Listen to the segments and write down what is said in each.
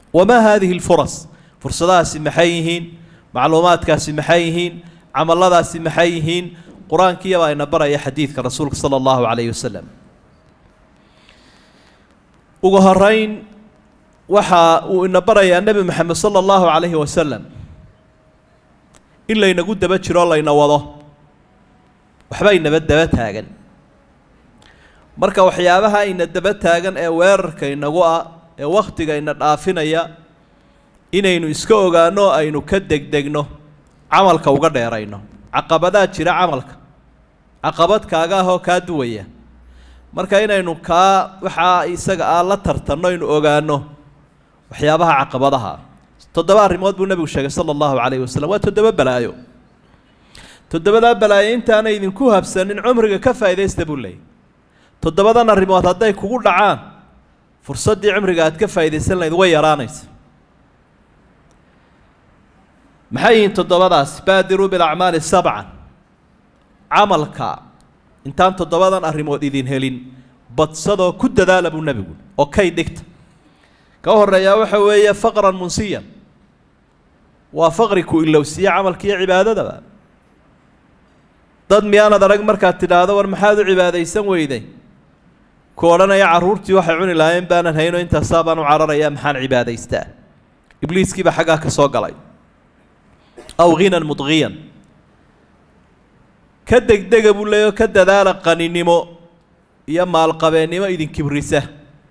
wamaa haadihi lfuras fursadahaasi maxay yihiin macluumaadkaasi maxay yihiin camalladaasi maxay yihiin qur-aankiiyabaa ina baraya xadiidka rasuulka sala allahu calayhi wasalam ugu horeyn waxa uu ina barayaa nebi moxamed sala allahu calayhi wasalam in laynagu daba jiro layna wado waxba inaba daba taagan marka waxyaabaha ina daba taagan ee weerarka inagu ah ee wakhtiga ina dhaafinaya inaynu iska ogaano o aynu ka degdegno camalka uga dheerayno caqabadaa jira camalka caqabad kaaga ah oo kaa duwaya marka inaynu kaa waxaa isaga ah la tartanno aynu ogaano waxyaabaha caqabadaha toddoba arrimood buu nebigu sheegay sala allahu calayhi wasalam waa toddoba balaayo toddobadaa balaayo intaana idinku habsanin cumriga ka faa'iidaysta buu leeyay toddobadan arrimood hadday kugu dhacaan fursaddii cumriga aad ka faa'iidaysan lahayd way yaraanaysa maxay yihiin toddobadaas baadiruu bilacmaali sabcan camalka intaan toddobadan arrimood idin helin badsadoo ku dadaala buu nebigu oo kay dhigta ka horeeyaa waxa weeye faqran munsiyan waa faqri ku ilowsiiye camalkiiyo cibaadadaba dad miyaanad arag markaad tidhaahdo war maxaad u cibaadaysan weyday ku odhanaya carruurtii waxay cuni lahaayeen baanan hayno intaasaa baan u cararayaa maxaan cibaadaystaa ibliiskiibaa xaggaa ka soo galay aw ghinan mudqiyan ka degdega buu leeyaho ka dadaala qaninimo iyo maalqabeennimo idin kibrisa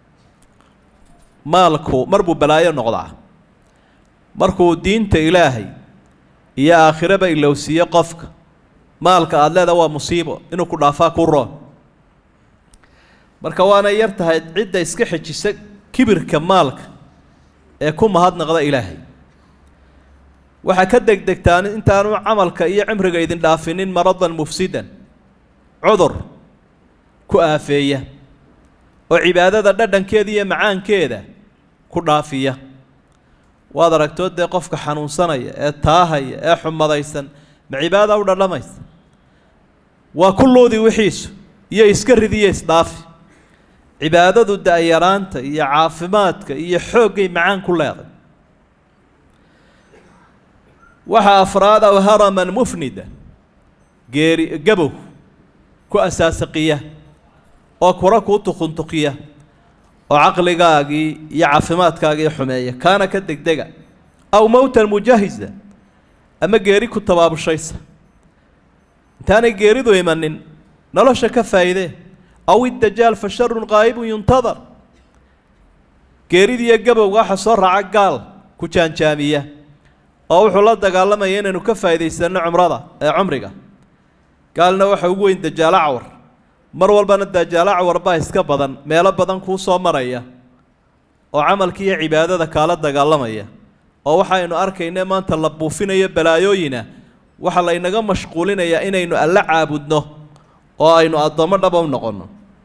maalku mar buu balaayo noqdaa markuu diinta ilaahay iyo aakhiraba ilowsiiyo qofka maalka aada leeda waa musiibo inuu ku dhaafaa ku roon marka waana yar tahay cidda iska xejisa kibirka maalka ee ku mahadnaqda ilaahay waxaa ka degdegtaan intaanu camalka iyo cimriga idin dhaafinin maradan mufsidan cudur ku aafeeya oo cibaadada dhadhankeeda iyo macaankeeda ku dhaafiya waad aragtoo dee qofka xanuunsanaya ee taahaya ee xumadaysan ma cibaada u dhadhamaysa waa kulloodii wixiisu iyo iska ridiyo isdhaafi cibaadadu da-yaraanta iyo caafimaadka iyo xooggay macaan ku leeday waxaa afraad aw haraman mufnida geeri gabow ku asaasaqiya oo kura kuu tuquntuqiya oo caqligaagii iyo caafimaadkaagii xumeeya kaana ka degdega aw mowtan mujahisa ama geeri ku tabaabushaysa intaanay geeridu imanin nolosha ka faa'iidee aw iddajaal fa sharun qaa'ibun yuntadar geeridiiyo gabowga waxa soo raaca gaal ku jaanjaamiya oo wuxuu la dagaalamaya inaynu ka faa'iidaysanno cumrada ee cumriga gaalna waxa ugu weyn dajaalo cawar mar walbana dajaalo cawar baa iska badan meelo badan kuu soo maraya oo camalkii iyo cibaadada kaala dagaalamaya oo waxaynu arkayne maanta la buufinayo balaayooyina waxaa laynaga mashquulinayaa inaynu alla caabudno oo aynu addoommo dhaba u noqonno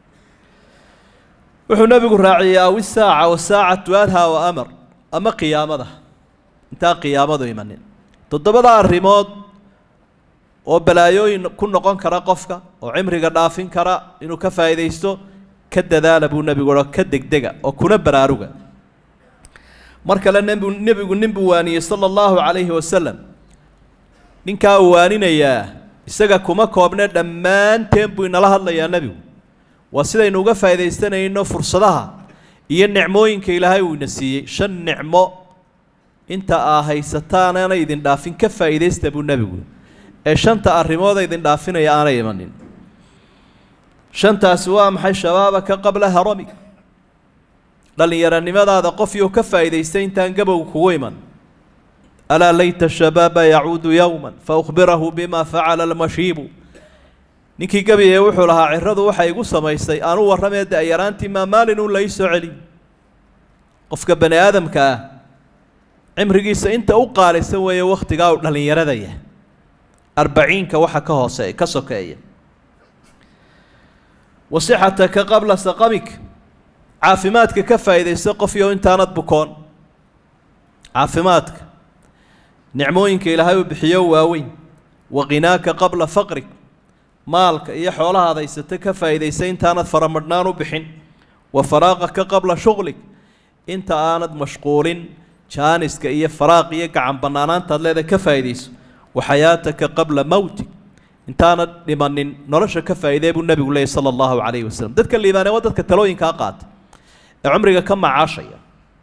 wuxuu nebigu raaciyey aw isaaca wasaacatu adhaa wa amar ama qiyaamada intaan qiyaamadu imanin toddobada arrimood oo balaayooyin ku noqon kara qofka oo cimriga dhaafin kara inuu ka faa'iidaysto ka dadaala buu nebigu o ka degdega oo kuna baraaruga mar kale nebigu nebigu nin buu waaniyey sala allahu calayhi wasalam ninkaa uu waaninayaa isaga kuma koobne dhammaanteen buu inala hadlayaa nebigu waa sidaynu uga faa'iidaysanayno fursadaha iyo nicmooyinka ilaahay uu ina siiyey shan nicmo inta aa haysataan aanay idin dhaafin ka faa'iidaysta buu nebigu ee shanta arrimooda idin dhaafinaya aanay imanin shantaasi waa maxay shabaabaka qabla haramig dhallinyaronimadaada qof yuu ka faa'iidaystay intaan gabowga kugu iman alaa layta shabaaba yacuudu yowman fa ukhbirahu bima facala almashiibu ninkii gabiye wuxuu lahaa ciradu waxay igu samaysay aanu warramee da-yaraantii maa maalin uun la ii soo celiy qofka bani aadamka ah cimrigiisa inta u qaalisan weeye wakhtigaa uu dhallinyaradaya arbaciinka waxa ka hoose ka sokeeya wasixataka qabla saqamik caafimaadka ka faa'iidaysta qofyo intaanad bukoon caafimaadka nicmooyinka ilaahay uu bixiyo waaweyn wa qinaaka qabla faqrik maalka iyo xoolahaad haysata ka faa'iidaysa intaanad faramadhnaan u bixin wa faraaqaka qabla shuqlik inta aanad mashquulin jaaniska iyo faraaq iyo gacan bannaanaantaad leedahay ka faa'iidayso wa xayaataka qabla mowtik intaana dhimanin nolosha ka faa'iidee buu nebigu leeyay sala allahu calayhi wasalam dadka liibaanee waa dadka talooyinkaa qaata ee cumriga ka macaashaya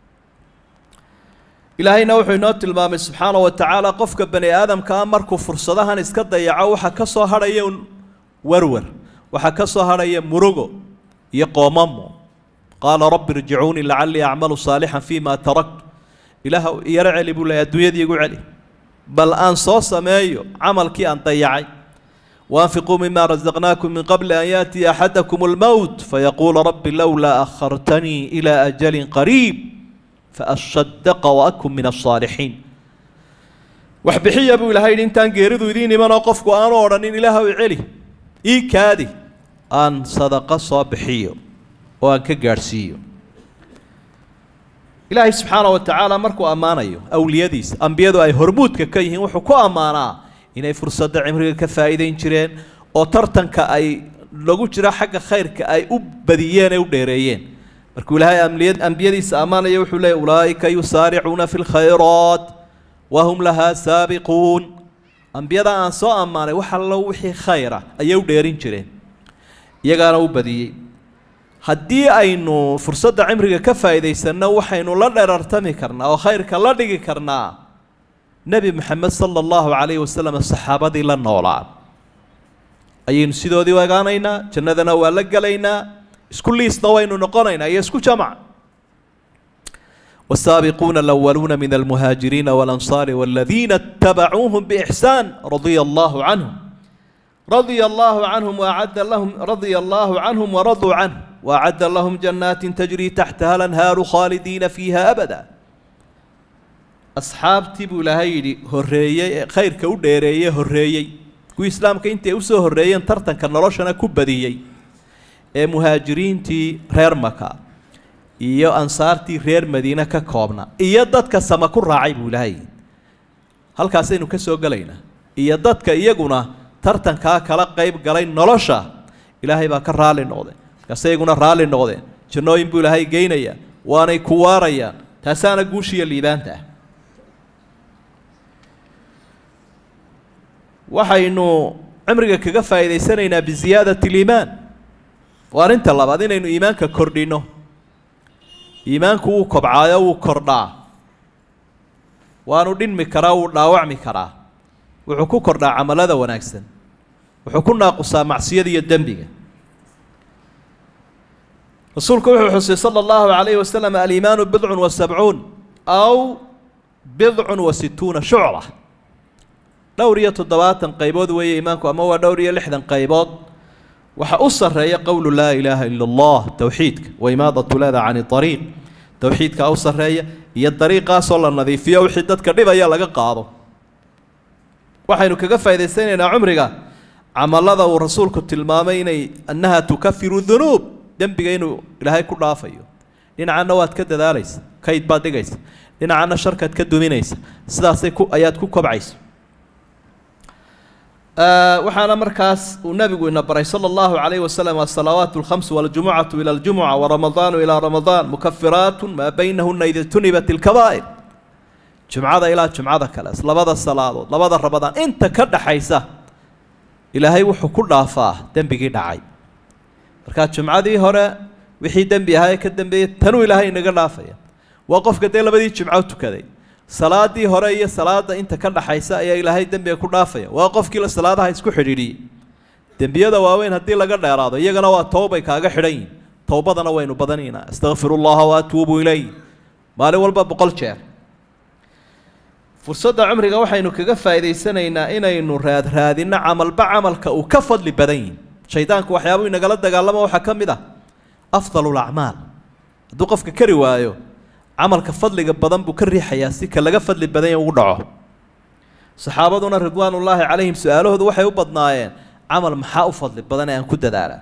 ilaahayna wuxuu inoo tilmaamay subxaana wa tacaala qofka bani aadamkaa markuu fursadahan iska dayaco waxaa ka soo hadhaya un warwar waxaa ka soo hadhaya murugo iyo qoomamo qaala rabbi irjicuunii lacallii acmalu saalixan fima taraktu ilaah yaro celi buu leeyay adduunyadii igu celi bal aan soo sameeyo camalkii aan dayacay وأنفقوا مما رزقناكم من قبل أن يأتي أحدكم الموت فيقول رب لولا أخرتني إلى أجل قريب فأصدق وأكن من الصالحين waxbixiya buu ilahay yidhi intaan geeridu idiin imanoo qofku aanu odhanin ilaahow celi ii kaadi aan sadaqo soo bixiyo oo aan ka gaadhsiiyo ilaahay subxaana wa tacaala markuu ammaanayo awliyadiisa ambiyadu ay hormuudka ka yihiin wuxuu ku ammaanaa inay fursadda cimriga ka faa'iidayn jireen oo tartanka ay lagu jiro xagga khayrka ay u badiyeen ee u dheereeyeen markuu ilaahay ambiyadiisa ammaanaya wuxuu leeyay ulaa'ika yusaaricuuna fi lkhayraat wahum lahaa saabiquun ambiyada aan soo ammaanay wax allo wixii khayra ayay u dheerin jireen iyagaana u badiyey haddii aynu fursadda cimriga ka faa'iidaysanno waxaynu la dherartami karnaa oo khayrka la dhigi karnaa nebi moxamed sala allahu calayhi wasalam saxaabadii la noolaa ayaynu sidoodii u egaanaynaa jannadana waa la gelaynaa isku liisna waynu noqonaynaa iyo isku jamac والسابقون الأولون من المهاجرين والأنصار والذين اتبعوهم بإحسان رضي الله عنهم رضي الله عنهم وأعد لهم رضي الله عنهم ورضوا عنه وأعد لهم جنات تجري تحتها الأنهار خالدين فيها أبدا asxaabtii buu ilaahay yidhi horreeyey ee khayrka u dheereeyey horreeyey kuwii islaamka intay usoo horreeyeen tartanka noloshana ku badiyey ee muhaajiriintii reer maka iyo ansaartii reer madiine ka koobna iyo dadka sama ku raacay buu ilaahay halkaasaynu ka soo gelaynaa iyo dadka iyaguna tartankaa kala qayb galay nolosha ilaahay baa ka raalli noqdeen markaase iyaguna raalli noqdeen jannooyin buu ilaahay geynayaa waanay ku waarayaan taasaana guushiiyo liibaanta ah waxaynu cimriga kaga faa'iidaysanaynaa biziyaadati liimaan waa arrinta labaad inaynu iimaanka kordhinno iimaanku wuu kobcaayo wuu kordhaa waanu dhinmi karaa wuu dhaawacmi karaa wuxuu ku kordhaa camalada wanaagsan wuxuu ku naaqusaa macsiyada iyo dembiga rasuulku wuxuu xusay sala allahu calayhi wasalam aliimaanu bidcun wa sabcuun aw bidcun wa situuna shucla dhowr iyo toddobaatan qaybood weeye iimaanku ama waa dhowr iyo lixdan qaybood waxa u sarreeya qowlu laa ilaaha ila allah towxiidka wa imaadatu lada cani ariiq towxiidkaa u sarreeya iyo dariiqaasoo la nadiifiyo wixii dadka dhibaya laga qaado waxaynu kaga faa'idaysanaynaa cumriga camalada uu rasuulku tilmaamay inay annaha tukafiru dunuub dembiga inuu ilaahay ku dhaafayo dhinacanna waad ka dadaalaysa kayd baad dhigaysa dhinacanna sharkaad ka duminaysa sidaasay ku ayaad ku kobcaysa waxaana markaas uu nabigu ina baray sala allahu calayhi wasalam asalawaat alkhamsu waljumucatu ila aljumuca waramadaanu ilaa ramadaan mukafiraatu maa baynahuna ida tunibat ilkabaa'ir jumcada ilaa jumcada kale labada salaadood labada ramadaan inta ka dhaxaysa ilaahay wuxuu ku dhaafaa dembigii dhacay markaa jumcadii hore wixii dembi ahaa ee ka dambeeyey tanuu ilaahay inaga dhaafaya waa qofka dee labadii jumco tukaday salaadii hore iyo salaada inta ka dhaxaysa ayaa ilaahay dembiga ku dhaafaya waa qofkii salaadaha isku xidhiidhiyey dembiyada waaweyn haddii laga dheeraado iyagana waa towbay kaaga xidhan yihin towbadana waynu badanaynaa astakfiru llaha wa atuubu ilayh maalin walba boqol jeer fursadda cumriga waxaynu kaga faa'idaysanaynaa inaynu raadraadinno camalba camalka uu ka fadli badan yihin shaydaanku waxyaabuu inagala dagaalamo waxaa ka mid ah afdalu lacmaal hadduu qofka kari waayo camalka fadliga badan buu ka riixayaa si ka laga fadli badanya ugu dhaco saxaabaduna ridwaanullaahi calayhim su-aalahoodu waxay u badnaayeen camal maxaa u fadli badan ee aan ku dadaala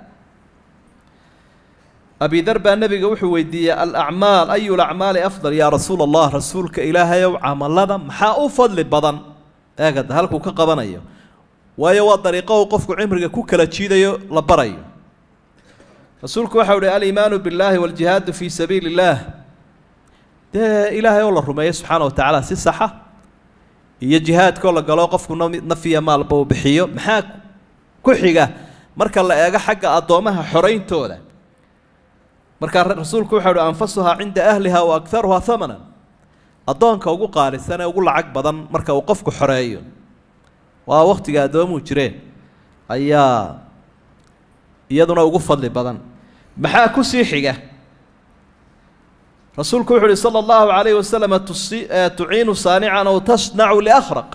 abidar baa nebiga wuxuu weydiiyey alacmaal ayu lacmaali afdal yaa rasuula allah rasuulka ilaahayow camalada maxaa u fadli badan eegada halkuu ka qabanayo waayo waa dariiqo uu qofku cimriga ku kala jiidayo la barayo rasuulku waxau uhi aliimaanu billaahi waljihaadu fii sabiili illaah dee ilaahay oo la rumeeyo subxaana wa tacaala si saxa iyo jihaadkoo la galo qofku nafiya maalba uu bixiyo maxaa ku xiga marka la eego xagga addoomaha xorayntooda markaa rasuulku wuxuu uhi anfasuhaa cinda ahliha wa akharuhaa hamanan addoonka ugu qaalisan ee ugu lacag badan marka uu qofku xoreeyo waa wakhtiga addoomuhu jireen ayaa iyaduna ugu fadli badan maxaa ku sii xiga rasuulku wuxu uhi sala allahu calayhi wasalam tuciinu saanican ow tasnacu liakhraq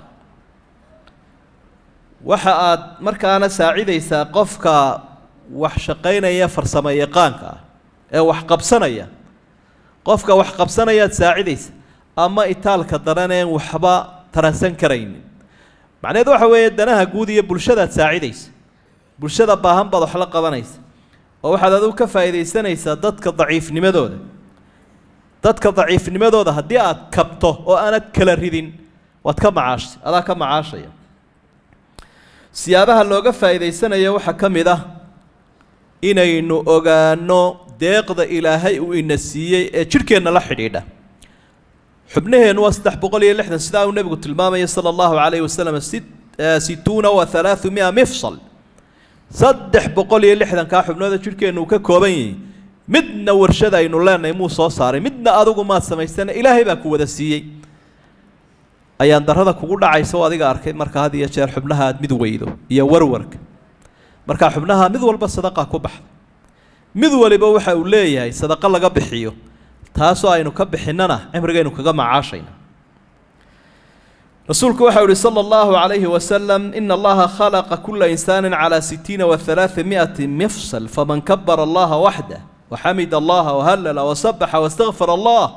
waxa aad markaana saacidaysaa qofka wax shaqaynaya farsamo yaqaanka ah ee wax qabsanaya qofka wax qabsanayaad saacidaysa ama itaalka daraneen waxba taransan karaynin macnaheed waxa weeye danaha guud iyo bulshadaad saacidaysa bulshada baahan baad wax la qabanaysa oo waxaad adigu ka faa'iidaysanaysaa dadka daciifnimadooda dadka daciifnimadooda haddii aad kabto oo aanad kala ridin waad ka macaashay adaa ka macaashaya siyaabaha looga faa'iidaysanayo waxaa ka mid ah inaynu ogaano deeqda ilaahay uu ina siiyey ee jidhkeenna la xidhiidha xubnaheennu waa saddex boqol iyo lixdan sidaa uu nebigu tilmaamaya sala allahu calayhi wasalam situuna wa halaaثu mia mifsal saddex boqol iyo lixdankaa xubnooda jidhkeennu uu ka kooban yahay midna warshada aynu leenahay muu soo saaray midna adigu maad samaysana ilaahay baa ku wada siiyey ayaan darada kugu dhacaysa oo adiga arkay marka had iyo jeer xubnaha aad mid weydo iyo warwarka markaa xubnaha mid walba sadaqa ku baxda mid waliba waxa uu leeyahay sadaqo laga bixiyo taasoo aynu ka bixinnana cimrigaynu kaga macaashayna rasuulku waxa uhi sala allahu calayhi wasalam ina allaha khalaqa kula insaanin calaa sitiina wa halaaa mi'ati mifsal faman kabara allaha waxdah waxamid allaha wahallala wasabaxa wastakfar allah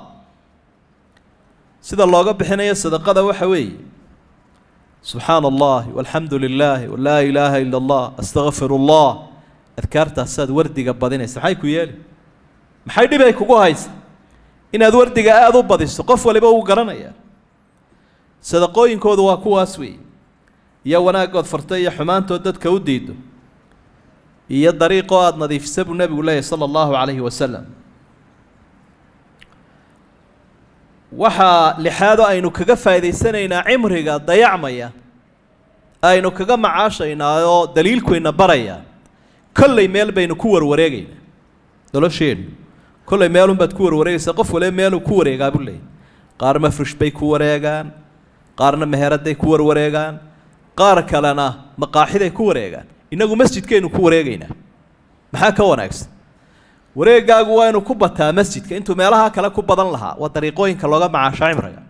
sida looga bixinayo sadaqada waxa weeye subxaana allahi walxamdu lilaahi walaa ilaaha ila allah astakfir allah adkaartaasaad wardiga badinaysa maxay ku yeeli maxay dhib ay kugu haysa inaad wardiga aada u badiso qof waliba uu garanayaa sadaqooyinkoodu waa kuwaas weeye iyo wanaaggood farta iyo xumaantood dadka u diido iyo dariiqoo aada nadiifisa buu nebigu leeyahy sala allahu calayhi wasalam waxaa lixaadoo aynu kaga faa'idaysanaynaa cimriga dayacmaya aynu kaga macaashaynaa oo daliilkuyna baraya kollay meel baynu ku warwareegaynaa nolosheennu kollay meelunbaad ku warwareegaysaa qof waliba meeluu ku wareegaa buu leeyay qaar mafrish bay ku wareegaan qaarna meheradday ku warwareegaan qaar kalena maqaaxiday ku wareegaan innagu masjidkaynu ku wareegaynaa maxaa ka wanaagsan wareegaagu waa inu ku bataa masjidka intuu meelaha kale ku badan lahaa waa dariiqooyinka looga macaasho cimriga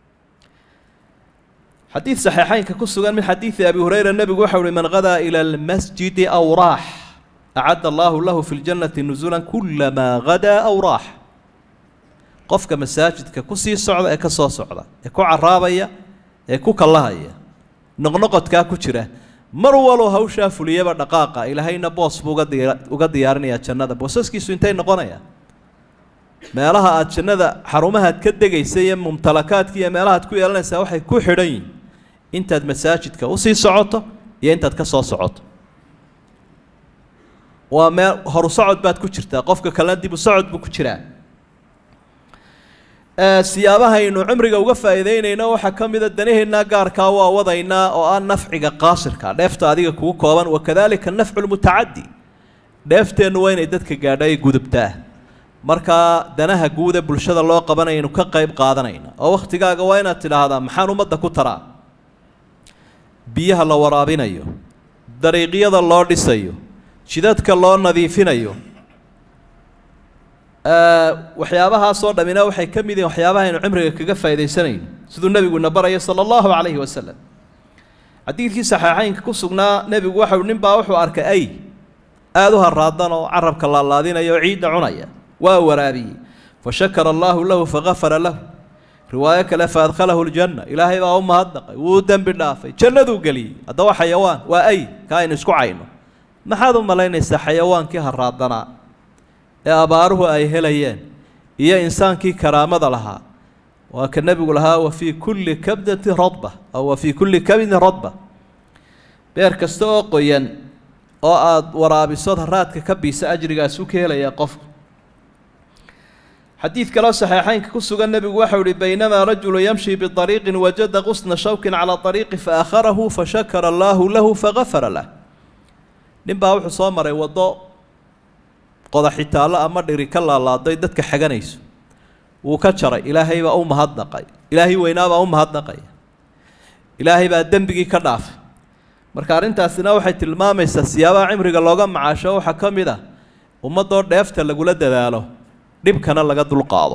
xadiid saxiixeynka ku sugan min xadiidi abi hureyra nebigu waxa uhi man gadaa ila almasjidi aw raax acadda allahu lahu fi ljannati nusulan kulamaa gadaa aw raax qofka masaajidka kusii socda ee ka soo socda ee ku caraabaya ee ku kallahaya noqnoqodkaa ku jira mar walow hawshaa fuliyaba dhaqaaqa ilaahayna boos buu uga diya uga diyaarinayaa jannada boosaskiisu intay noqonayaan meelaha aad jannada xarumahaad ka degaysa iyo mumtalakaadka iyo meelahaad ku yeelanaysaa waxay ku xidhan yihin intaad masaajidka usii socoto iyo intaad ka soo socoto waa meel horu socod baad ku jirtaa qofka kalena dibu socod buu ku jiraa siyaabahaynu cimriga uga faa'iideynayno waxaa ka mida danaheennaa gaarkaa waa wadaynaa oo ah nafciga qaasirka dheefta adiga kugu kooban wakadalika nafcu lmutacadi dheefteennu waa inay dadka gaadha ay gudubtaa markaa danaha guuda bulshada loo qabanayaynu ka qayb qaadanayna oo wakhtigaaga waa inaad tidhaahdaa maxaan ummadda ku taraa biyaha la waraabinayo dariiqyada loo dhisayo jidadka loo nadiifinayo waxyaabahaasoo dhammina waxay ka mid yihin waxyaabaha aynu cimriga kaga faa'iidaysanayno siduu nebiguna baraya sala allahu calayhi wasalam xadiidkii saxiixeynka ku sugnaa nebigu waxau nin baa wuxuu arkay ay aada u haraadan oo carabka laalaadinaya oo ciidda cunaya waa waraabiyey fashakara allaahu lahu fagafara lahu riwaayo kale faadkhalahu ljanna ilaahay baa u mahadnaqay wuu dembi dhaafay jannaduu geliyey haddaba xayawaan waa ay ka aynu isku cayno maxaad u malaynaysaa xayawaankii haraadanaa ee abaaruhu ay helayeen iyo insaankii karaamada lahaa waa ka nebigu lahaa wa fii kulli kabdati radba aw wa fii kulli kabdin radba beer kasta oo qoyan oo aada waraabisood haraadka ka biisa ajrigaas u ka helayaa qofku xadiid kaloo saxiixaynka ku sugan nebigu waxau ihi baynamaa rajulu yamshi biariiqin wajada qusna shawkin calaa ariiqi faakharahu fashakara allaahu lahu fagafara lah nin baa wuxuu soo maray waddo qodaxitaallo ama dhiri ka laalaaday dadka xaganayso wuu ka jaray ilaahay baa u mahadnaqay ilaahay weynaabaa u mahadnaqaya ilaahay baa dembigii ka dhaafay marka arrintaasina waxay tilmaamaysaa siyaabaha cimriga looga macaasho waxaa ka mid ah ummaddoo dheefta lagula dadaalo dhibkana laga dulqaado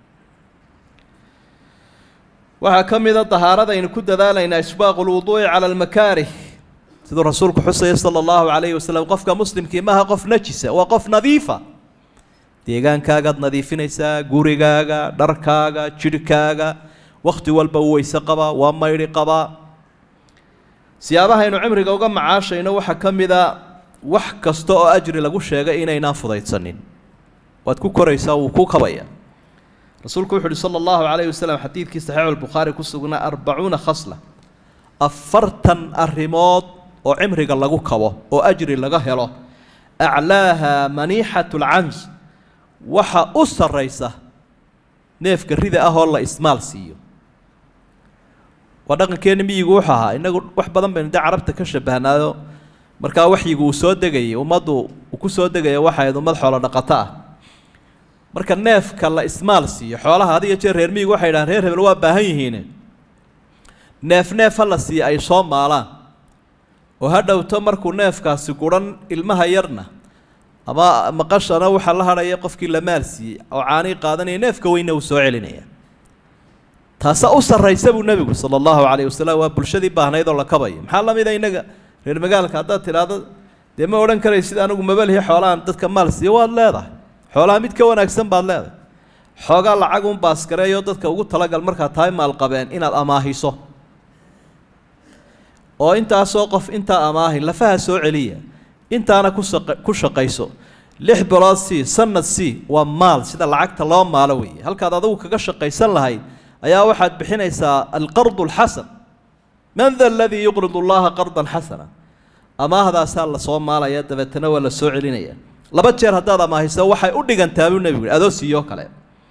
waxaa ka mid a dahaarada aynu ku dadaalaynaa isbaaqu lwuduu'i cala almakaarih siduu rasuulku xusaya sala allahu calayhi wasalam qofka muslimkii maaha qof najisa waa qof nadiifa deegaankaagaad nadiifinaysaa gurigaaga dharkaaga jidhkaaga wakhti walba uu weyse qabaa waa maydhi qabaa siyaabahaynu cimriga uga macaashayno waxaa ka mid a wax kasta oo ajri lagu sheegay inaynaan fudaydsanin waad ku koraysaa wuu ku kabaya rasuulku wuxu uhi sala allahu calayhi wasalam xadiidkii saxiixu albukhaari ku sugnaa arbacuuna khasla afartan arrimood oo cimriga lagu kabo oo ajri laga helo aclaaha maniixatu lcans waxa u sarraysa neefka rida ah oo la ismaal siiyo waa dhaqankeeni miyigu wuxuu ahaa innagu wax badan baynu dee carabta ka shabahnaayo markaa waxyigu uu soo degayay ummaddu uu ku soo degaya waxayd ummad xoolo dhaqato ah marka neefka la ismaal siiyo xoolaha had iyo jeer reer miyigu waxay dhahaan reer hebel waa baahan yihiine neef neef ha la siiyo ay soo maalaan oo ha dhowto markuu neefkaasi guran ilmaha yarna ama maqashana waxaa la hadhaya qofkii la maal siiyey oo caanii qaadanaya neefka weynna uu soo celinaya taasa u sarraysa buu nebigu sala allahu calayh wasalam waa bulshadii baahnayd oo la kabayo maxaa la mida innaga reer magaalka haddaad tidhaahdo dee ma odhan karaysid anigu mabalihi xoolahan dadka maal siiyo waad leedahay xoolaha mid ka wanaagsan baad leedahay xoogaa lacag un baaskareeyo dadka ugu talagal markaad tahay maalqabeen inaad amaahiso oo intaasoo qof intaa amaahi lafaha soo celiya intaana ku saqa ku shaqayso lix bilood sii sanad sii waa maal sida lacagta loo maalo weeye halkaad adigu kaga shaqaysan lahayd ayaa waxaad bixinaysaa alqardu alxasan man da aladii yuqridu allaha qardan xasana amaahdaasaa lasoo maalaya dabeetana waa la soo celinaya laba jeer haddaad amaahiso waxay u dhigantaa buu nebigu yihi adoo siiyoo kale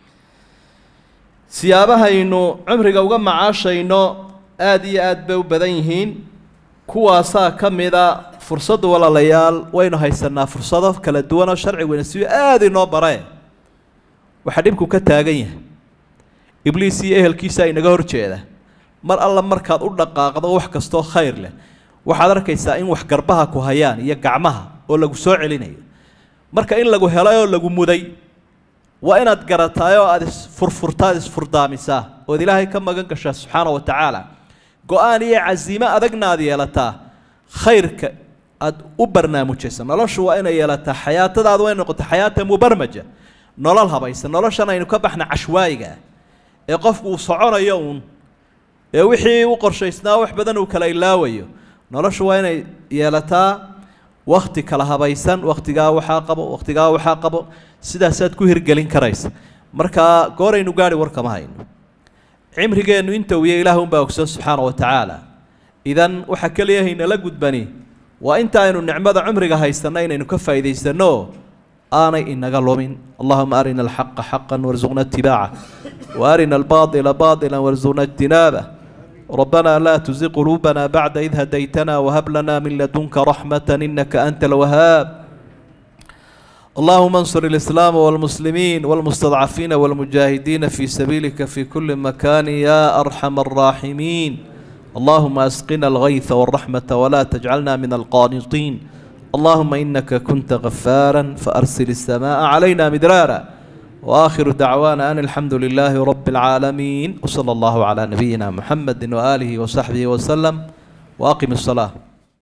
siyaabahaynu cumriga uga macaashayno aada iyo aad bay u badan yihiin kuwaasaa ka mida fursaddu walaalayaal waynu haysanaa fursado kala duwan oo sharciguna si aada inoo bare waxaa dhibku ka taagan yahay ibliis iyo ehelkiisa inaga hor jeeda mar alla markaad u dhaqaaqdo wax kastoo khayr leh waxaad arkaysaa in wax garbaha ku hayaan iyo gacmaha oo lagu soo celinayo marka in lagu helay oo lagu muday waa inaad garataay oo aada isfurfurtaad isfurdaamisaa ood ilaahay ka magan gashaa subxaana wa tacaala go-aan iyo casiimo adagna aad yeelataa khayrka aada u barnaamijaysa noloshu waa inay yeelataa xayaatadaadu way noqota xayaata mubarmaja nolol habaysan noloshan aynu ka baxna cashwaayiga ee qofku uu soconayo uun ee wixii u qorshaysnaa wax badan uu kala ilaawayo noloshu waa inay yeelataa wakti kala habaysan wakhtigaa waxaa qabo wakhtigaa waxaa qabo sidaasaad ku hirgelin karaysa markaa gooraynu gaari war kama hayno cimrigeennu inta wiya ilaah unbaa ogsoon subxaana wa tacaala idan waxaa keliyahaynala gudbani waa inta aynu nicmada cumriga haysanno inaynu ka faa'iidaysanno aanay inaga lumin allahuma arina alxaqa xaqan warsuqna itibaaca wa arina albaaطila baطila warsuqna ijtinaabah ربنا لا تزغ قلوبنا بعد إذ هديتنا وهب لنا من لدنك رحمة إنك أنت الوهاب اللهم انصر الإسلام والمسلمين والمستضعفين والمجاهدين في سبيلك في كل مكان يا أرحم الراحمين اللهم أسقنا الغيث والرحمة ولا تجعلنا من القانطين اللهم إنك كنت غفارا فأرسل السماء علينا مدرارا وآخر دعوانا أن الحمد لله رب العالمين وصلى الله على نبينا محمد وآله وصحبه وسلم وأقم الصلاة